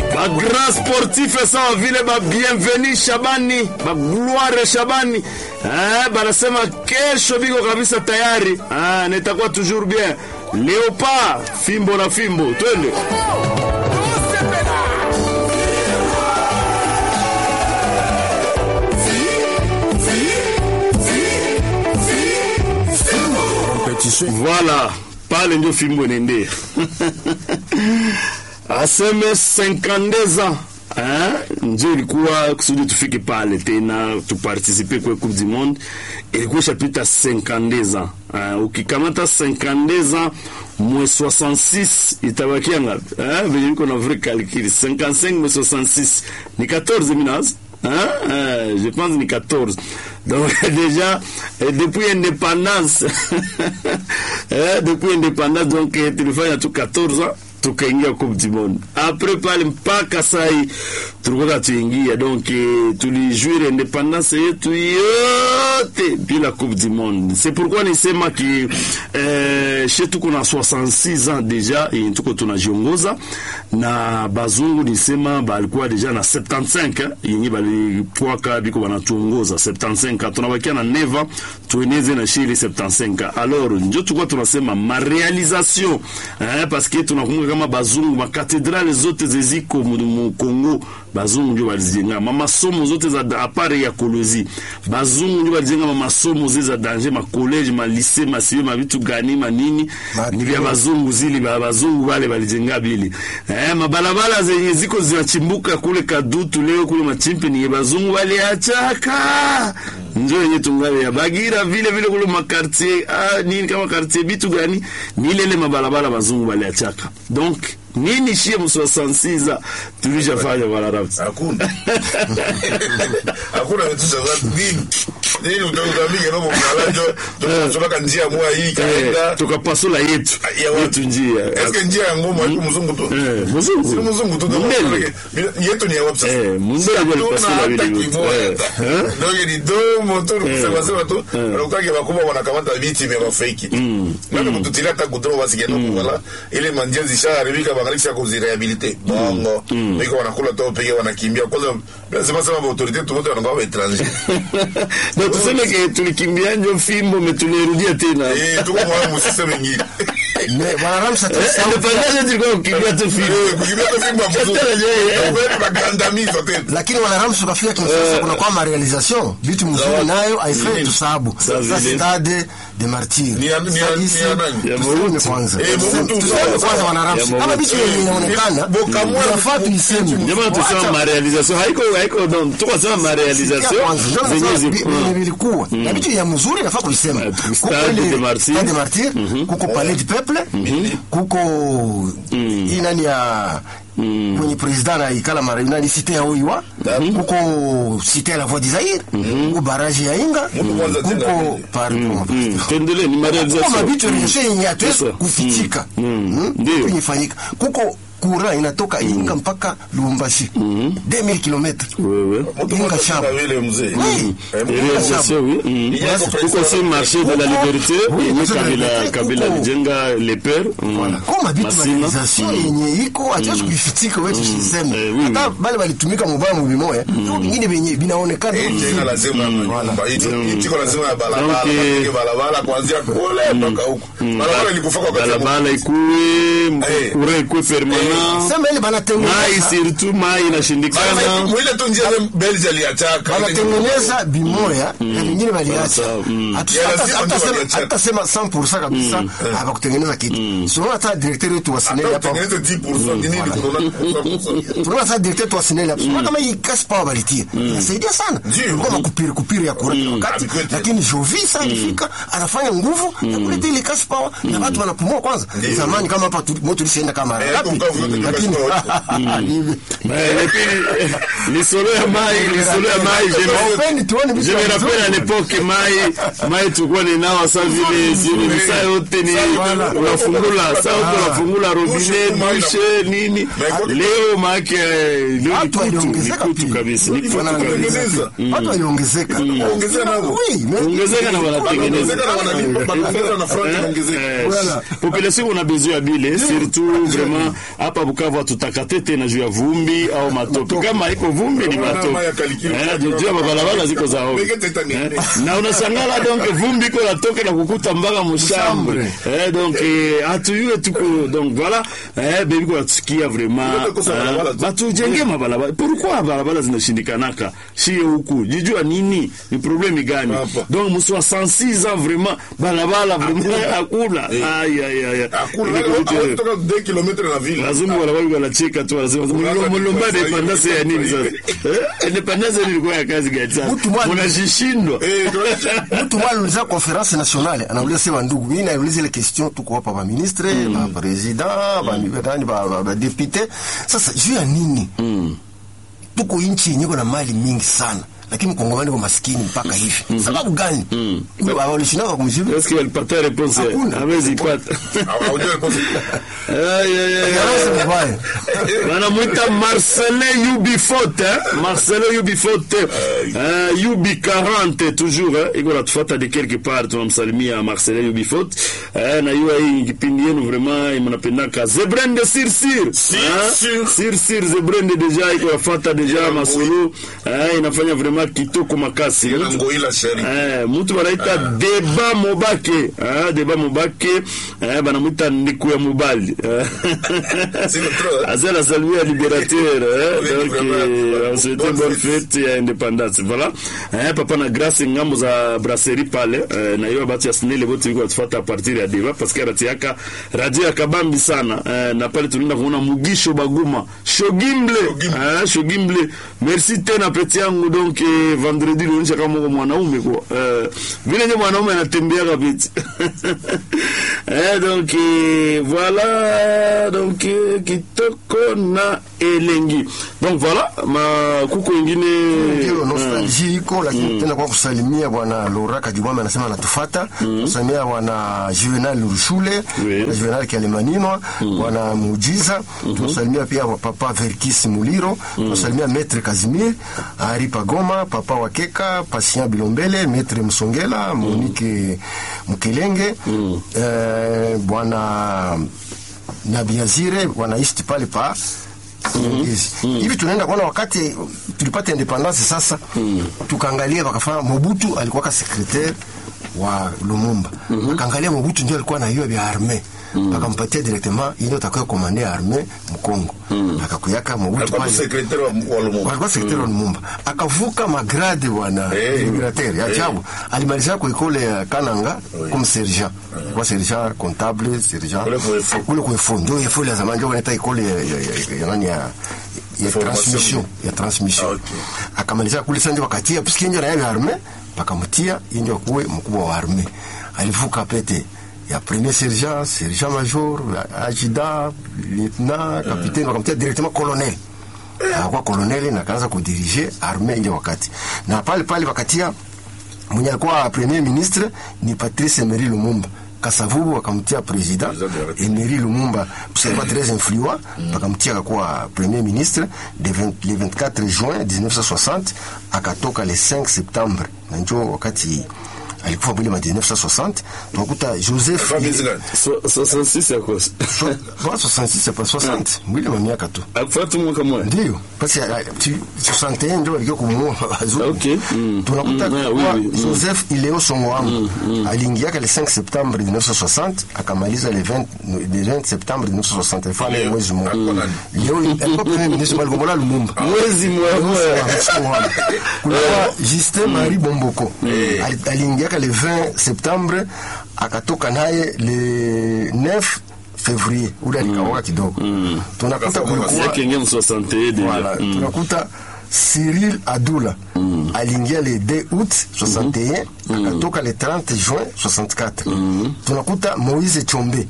ba grand sportif sawa vile ba bienveni Shabani ba Gloire Shabani eh, banasema kesho biko kabisa tayari ah, nitakuwa toujours bien Leopard fimbo na fimbo twende Voilà, pale ndio fimbo inaendea aseme 52 ans ndio ilikuwa kusudi tufike pale tena tupartisipe kwa Coupe du Monde, ilikuwa ishapita 52 ans. Uh, ukikamata 52 ans mwe 66 itabakia ngapi? Eh, venye niko na vrai calcul 55 mwe 66 ni 14 minaz Hein? Euh, je pense ni 14. Donc déjà, euh, depuis indépendance, euh, depuis indépendance, donc eh, tulifanya tu 14 ans tukaingia Coupe du Monde. Après pale mpaka sai tulikuwa tuingia, donc eh, tulijuire independance yetu yote bila Coupe du Monde. C'est pourquoi nisema ki eh, she tuko na 66 ans deja eh, tuko tunajiongoza na bazungu nisema balikuwa deja na 75 eh, yenye balikuwaka biko banatuongoza 75 tunabakia na neva tueneze na shiri 75 alors njo tulikuwa tunasema marealisation eh, parce que tunakumbuka kama bazungu makatedrale zote zeziko mu mu Congo bazungu ndio balizijenga mamasomo zote za apare ya kolozi bazungu ndio balijenga mamasomo zile za danger ma college ma lycée ma siyo ma vitu gani manini ni vya bazungu zili ba bazungu wale balijenga bili eh mabalabala zenye ziko zinachimbuka kule kadutu leo kule machimpi ni bazungu waliachaka ndio yenye tungali ya bagira vile vile kule makartier ah nini kama quartier bitu gani ni ile ile mabalabala bazungu waliachaka donc nini shie mu 66 tulishafanya bwana Raps hakuna hakuna vitu za nini nini utaambia robo mnalajo tunasoma njia moja hii kaenda tukapasula yetu Ya watu. yetu njia eske njia ya ngoma iko mzungu tu eh mzungu si mzungu tu Mundele. yetu ni ya wapi sasa Eh, Mundele ndio alipasula vile vitu. Eh. Eh. ndio ni domo tu kusema sema tu alokage bakubwa wanakamata viti vya fake ndio kututilia hata kutoa basi kidogo wala ile manjia zishaharibika bangalisha kuzirehabilite bongo biko wanakula tu peke wanakimbia kwanza lazima sema ba autorite tu wote wanakuwa wa étranger na tuseme ke tulikimbia njo fimbo metulirudia tena eh tuko kwa msiseme nyingine Mais bwana Ramsa tusahau pia- Independence tulikuwa kukimbia tu fimbo eh kukimbia tu fimbo mzuri wewe bagandamizo tena lakini wana Ramsa ukafika Kinshasa kuna kwa marealisation vitu mzuri nayo haifai Nini? tusahabu Sa sasa vile. stade de martyr Ni ya- ni ya- Sasa ni hisi- ya nani? Ya tuseme Mobutu. kwanza Eh, Mobutu. tuseme kwanza wana Ya Ramsa Mobutu. kama vitu yenye inaonekana Bokamwe. inafaa tuiseme Jamaa tusema ma realisation haiko haiko donc tuko sema ma realisation zenye zipo zenye vilikuwa na vitu ya mzuri inafaa kuisema Eh, Kuko Stade ile- de Martyr. Stade de Martyr kuko Palais du Peuple kuko hii nani ya kwenye president anaikala mara nani site ya Oiwa kuko site ya la voix du Zaire kuko barrage ya Inga Mungu kwanza tena kuko vile. pardon Mm, tuendelee ni ma kuko realisation mabitu yenye hatuwezi Sasa. kufichika Mm. Ndio. Kitu inafanyika kuko kura inatoka Inga mpaka Lubumbashi 2000 km wewe mtu Inga mmoja shamba. tena vile mzee Oui. Eh, Et réalisation, oui. Mm. Il y a compris Kuko ça. si marché de la liberté Oui, yenye marché de la Kabila liberté, Kabila kuko- alijenga le père mm. koma bitu Masina realisation yenye iko hatuwezi kuifichika wetu siseme Eh, oui, hata oui. bale balitumika mubaya mubimoya vio vingine vyenye vinaonekana Hii tena lazima nyumba hii hii tiko lazima ya barabara Donc, eh, Tupige barabara kuanzia kule mpaka huko barabara ilikufa kwa wakati wa balabala ikuwe Eh. courant ikuwe permanent sema ile mai banatengeneza surtout mai inashindikana Barabara ile tu njia za Belgium aliachaka banatengeneza bimoya na vingine baliacha Sawa, mm. Hatu- Ya hata- lazima hata ndio sema- waliacha. hata sema 100% kabisa hawakutengeneza kitu sio hata directeur wetu wa Sineli hapa tengeneze 10% ni nini kunaona tunaona sasa directeur wetu wa Sineli hapa sio kama hii cash power balitia inasaidia sana Ndio. kwa makupiri kupiri ya kura wakati Abikwete. lakini Jovi sasa alifika anafanya nguvu ya kuleta ile cash power na watu wanapumua kwanza zamani kama hapa tu- moto tulishaenda kama Eh, ngapi kukavu yote ni lakini cash hivi Mais, et puis, lisolo ya mai lisolo ya mai je me- Hawapendi tuone vitu je me vya rappelle à vizuri. l'époque mai mai tulikuwa ninawa sa vile zile saa yote ni Voilà. unafungula saa yote unafungula robinet dushe nini leo maake leo ni Watu kutu waliongezeka ni kutu pia. kabisa ni kutu Wanaongezeka. kabisa watu waliongezeka Ongezea nao. Oui, mais- ongezeka na wanatengeneza Ongezeka na wanalipa, banaongeza na franc inaongezeka. Eh, Voilà. population on a besoin ya bile surtout vraiment hapa Bukavu hatutakate tena juu ya vumbi au matope. Kama iko vumbi ni Wana matope. maya kalikili. Eh, juu juu ya mabalabala ziko za ovyo. Mege teta ni- Eh, na unashangala donc vumbi iko natoka na kukuta mpaka mshambre. Eh, donc eh, hatuyue tuko donc voilà eh baby kwa tusikia vraiment Ndio kosa barabara eh, tu. batujenge mabalabala. Pourquoi barabara zinashindikanaka? Shie huku. Jijua nini? Ni problemi gani? Hapa. Donc mswa 106 ans vraiment barabara vraiment hakuna. Ai ai ai. Hakuna, Ile wale kitu- hawatoka 2 kilomita na vile. lazima wanawake wanacheka tu wanasema Unaanza mlomba kufanya independence ya nini sasa eh independence ni ilikuwa ya kazi gani sasa Mtu mmoja- mnashishindwa Eh, tunaacha- mtu mmoja aliuliza conference nationale anauliza sema ndugu mimi nauliza ile question tuko hapa ba ministre ba president ba nani ba, ba, ba député sasa juu ya nini tuko nchi yenye iko na mali mingi sana lakini mkongomani kwa maskini mpaka hivi sababu gani Ndio, hawalishindaka kumjibu est-ce qu'il alipata réponse Hakuna. hawezi ipata hawajui kosa. ay ay ay Yarasa mubaya. wanamwita Marcelin UB40 eh? Marcelin UB40 eh, UB40 toujours eh? iko natufuata de quelque part tunamsalimia Marcelin UB40 eh, na yua hii kipindi yenu vraiment mnapendaka Zebrende Sir Sir Sir, eh? Sir. Sir Sir Zebrende deja iko nafuata deja masulu eh, inafanya vraiment kitoko makasi Yana ngoila sheri. Eh, mtu wanaita Deba Mobake ah, Deba Mobake eh, banamwita ndiku ya mobali eh. Sio trop, eh? Azela saluer libérateur eh, Oui, donc vraiment. eh, on souhaite Bonne bonne fête. fête ya indépendance voilà eh, papa na grâce ngambo za brasserie pale eh, na hiyo batu ya snele bote biko tufuata a partir ya Deba parce que rati yaka radio ya kabambi sana eh, na pale tunaenda kuona Mugisho Baguma Shogimble Shogimble. eh, Shogimble merci tena peti yangu donc eh, vendredi lionyesha kama uko mwanaume kwa eh, vile ndio mwanaume anatembea kabisa eh, donc eh, voilà donc eh, kitoko na elengi donc voilà ma kuko ingine ndio nostalgie iko lakini tena kwa kusalimia bwana Laura Kajibwame anasema anatufata kusalimia bwana Juvenal Rushule Oui. bwana Juvenal Kialimaninwa bwana Mujiza tunasalimia pia papa Verkis Muliro tunasalimia Maître Kazimir Ari Pagoma papa Wakeka Patient Bilombele Maître Msongela Monique Mkelenge eh, bwana Nabiazire wanaishi pale pa Yes. hivi tunaenda kuona wakati tulipata independance sasa tukaangalia wakafanya Mobutu alikuwa ka secretaire wa Lumumba akaangalia Mobutu ndio alikuwa na hiyo vya arme akampatia directement ile utakuwa komande arme Mkongo akakuyaka Mobutu Alikuwa pale secrétaire wa- wa Lumumba. walikuwa sekretari wa Lumumba akavuka magrade bwana Eh. liberateur ya ajabu alimalizia kwa ikole ya Kananga comme sergent kwa sergent comptable sergent Kule kwa EFO. kule kwa EFO ndio EFO ya zamani ndio wanaita ikole ya ya- ya- ya nani ya ya Formation. transmission ya transmission Ah, okay. akamalizia kule sasa ndio wakatia puisque ndio na yeye arme pakamtia ndio kuwe mkubwa wa arme alivuka pete ya premier sergent sergent major adjudant lieutenant capitaine wakamtia directement colonel akakuwa koloneli na akaanza kudirige arme ile wakati na pale pale wakatia mwenye alikuwa premier ministre ni Patrice Emery Lumumba Kasavubu wakamtia president President de la Emery Lumumba parce qu'il très influent wakamtia akakuwa premier ministre de 20, le 24 juin 1960 akatoka le 5 septembre na njo wakati alikufa mwili ma 1960 tunakuta Joseph Alikuwa miezi gani? So- 66 ya kosa So- wa 66 pa 60 mwili ma miaka tu akufuata mwaka mmoja ndio basi ah, tu- 61 ndio walikuwa kumuua wazungu. Okay. Mm. tunakuta Mm, ah, kuwa oui, oui. Mm. Joseph Ileo Songoamu aliingiaka le 5 septembre 1960 akamaliza le 20, le 20 septembre 1960 alifanya Leo. mwezi mmoja Alikuwa nani? leo alikuwa premier ministre Maligombola Lumumba mwezi mmoja kulikuwa Justin Marie Bomboko Ali- aliingiaka le 20 septembre akatoka naye le 9 février ule alikawaka kidogo tunakuta Akasema kulikuwa yake ingia mu 61 deja voilà, Mm. tunakuta Cyril Adula aliingia le 2 août 61 akatoka le 30 juin 64 tunakuta Moïse Chombe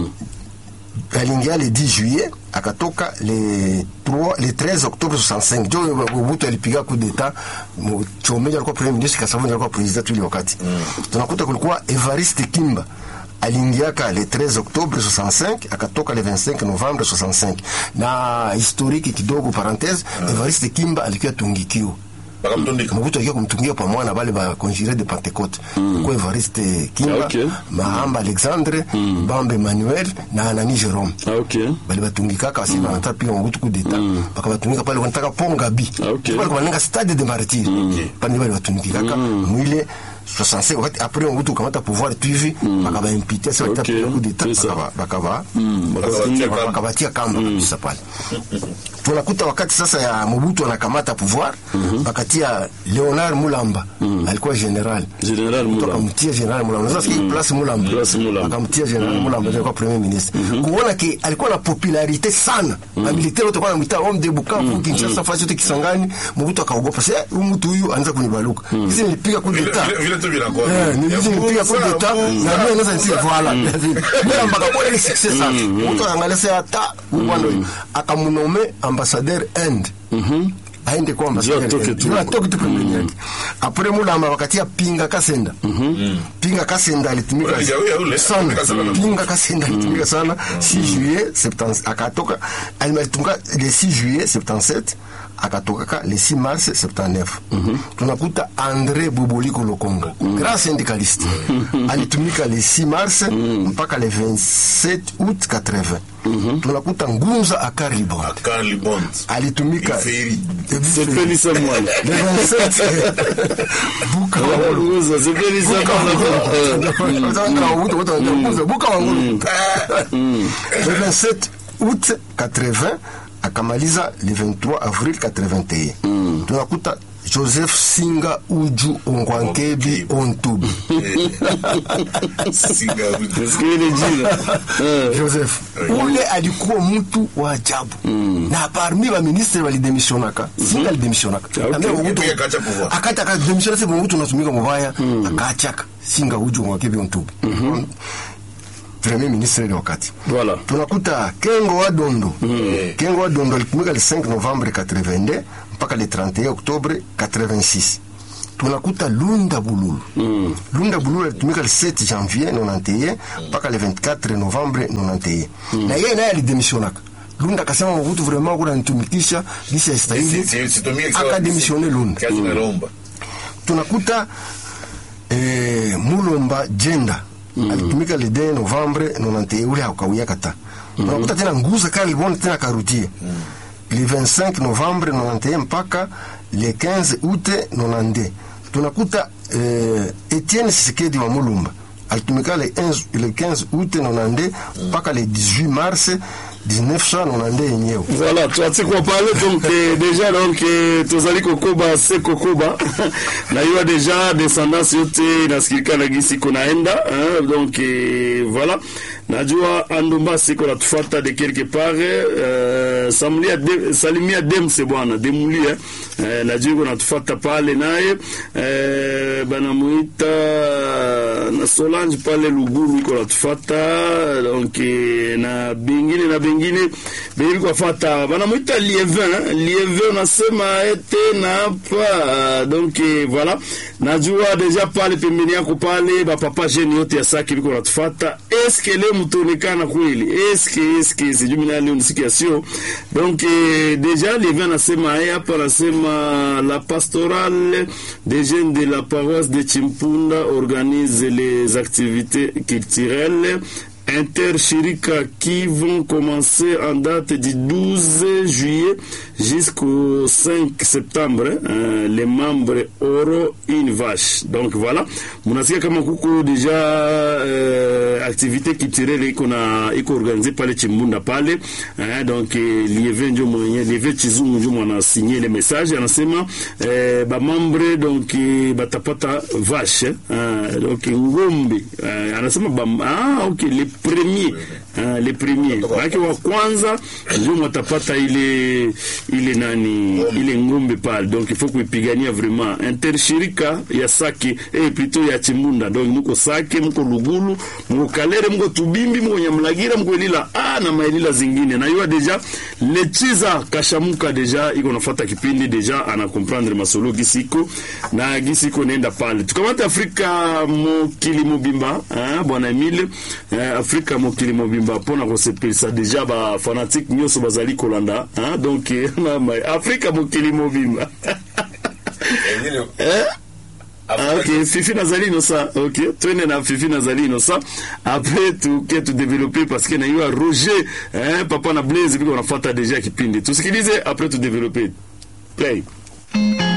aliingia le 10 juillet akatoka le 3 le 13 octobre 65 jo Mobutu alipiga coup d'etat Mo- Chombe ndio alikuwa premier ministre Kasavubu ndio alikuwa president ile wakati tunakuta kulikuwa Evariste Kimba aliingiaka le 13 octobre 65 akatoka le 25 novembre 65 na historiki kidogo parenthese Evariste Kimba alikuwa tungikiwa bakamtundika Mobutu akia kumtungia pamoja na bale ba conjuré de Pentecôte kwa Evariste Kimba Okay. Mahamba Alexandre Bambe Emmanuel na Anani Jerome Ah, ok. bali batungikaka basi banataka piga Mobutu coup d'état bakabatungika pale wanataka ponga bi Ah, okay. pale kubalenga stade de martyr pale bali batungikaka mwile 65 wakati après Mobutu kamata pouvoir tu hivi bakabaimpeter sasa Okay. watapiga coup d'état C'est ça. bakaba bakaba Bakabatia Waka- kamba. wakabatia kamba kabisa pale tunakuta wakati sasa ya Mobutu anakamata pouvoir bakatia Leonard Mulamba alikuwa general General Mtu Mulamba. akamtia general Mulamba sasa mm place Mulamba Place Mulamba. akamtia general Mulamba alikuwa premier ministre kuona ke alikuwa na popularité sana na militaire wote kwa mtaa homme de Bukavu Kinshasa fasi yote Kisangani Mobutu akaogopa sasa huyu mtu huyu anaanza kunibaluka hizi nilipiga coup Vile- d'état vile- vile tu vinakuwa. Eh, nilizi nipiga coup d'état na mimi naweza nitie voilà bila mpaka kwa ile success sana mtu anaangalia sasa hata bwana huyu akamunome ambassadeur End aende kwa ambassadeur Ndio atoke End. tu. Ndio atoke tu pembeni yake après Mulamba wakatia Pinga Kasenda Pinga Kasenda alitumika Ule jawi ya ule, sana Pinga Kasenda na- Pinga Kasenda alitumika sana 6 juillet 70 akatoka alitumika le 6 juillet 77 akatokaka le 6 mars 79 tunakuta André Boboliko Lokonga grand syndicaliste alitumika le 6 mars mpaka le 27 août 80 tunakuta Ngunza Akari Bond Carly Bond alitumika Iferi. Sepelisa mwana. le 27 Buka Wangolo Nguza, sepelisa mwana. buka wangulu le 27 août 80 akamaliza le 23 avril 81 tunakuta joseph singa uju ongwankebi ontubi Singa Uju. Nasikia ile jina. Eh. joseph ule alikuwa mtu wa ajabu na parmi baministre walidemisionaka singa alidemissionaka okay. Na mbele Mobutu- Pia akacha pouvoir. akata akademisiona se mobutu unatumika mubaya akachaka singa uju ongwankebi ontubi premier ministre ile wakati Voilà. tunakuta kengo wa dondo kengo wa dondo alitumika le 5 novembre 82 mpaka le 31 octobre 86 tunakuta lunda bululu lunda bululu alitumika le 7 janvier 91 mpaka le 24 novembre 91 na yeye naye alidemisionaka lunda akasema mobutu vraiment kuna nitumikisha gisi ya Si- stahili si- situmie sawa- akademisione lunda Kazi nalomba. tunakuta eh, mulomba jenda alitumika le 2 novembre 91 ule hakawia kata tunakuta tena nguza kalibon tena karutie le 25 novembre 91 mpaka le 15 août 92 tunakuta eh, Etienne Sisekedi wa Mulumba alitumika le 11 le 15 août 92 mpaka le 18 mars 1992 yenyewe Voilà, tuatie kwa pale donc eh, déjà donc eh, tozali kokoba se kokoba na hiyo déjà descendance yote inasikilika gisi kunaenda hein, donc eh, voilà najua andumba siko natufuata de quelque part eh, samlia de, salimia demse bwana demulia eh, najua iko natufuata pale naye eh, banamuita na Solange pale Lugulu iko natufuata donc eh, na bengine na bengine bengine kwafata banamuita Lievin Lievin unasema ete na hapa donc eh, voilà najua deja pale pembeni yako pale bapapa jeni yote ya saki biko natufuata eske leo mtaonekana kweli eske eske sijui mimi leo nisikia sio donc eh, deja Lievin anasema eh, hapa anasema la pastorale des jeunes de la paroisse de Chimpunda organise les activités culturelles intershirika qui vont commencer en date du 12 juillet jusqu'au 5 septembre hein, les membres auront une vache donc voilà munasikia kama kuko deja euh, activité culturelle iko na iko organisé pale chimbunda pale hein, donc eh, lieve njo mwenye lieve chizungu njo mwana signé le message anasema eh, bamambre donc eh, batapata vache hein, donc ngombe eh, anasema bam, ah, okay, le premier hein, le premier maanake wa kwanza njo mwatapata ile ile nani ile ngombe pale donc il faut kuipigania vraiment intershirika ya sake eh, plutôt ya chimbunda donc muko sake muko lugulu muko kalere muko tubimbi muko nyamlagira muko elila ah, na maelila zingine na yua deja lechiza kashamuka deja iko nafata kipindi deja ana comprendre masolo gisiko na gisiko nenda pale tukamata afrika mokili mobimba hein, bwana emile eh, afrika mokili mobimba mpona kosepelisa deja bafanatike nyonso bazali kolanda hein, donc eh, na ma- afrika mokili mobimba Eh, vile- eh? Ah, Après- ok fifi nazali inosa ok twende na fifi nazali inosa après tuke tudevelope parce que naiwa roger eh, papa na blaze viko nafuata deja kipindi tusikilize après tudevelope play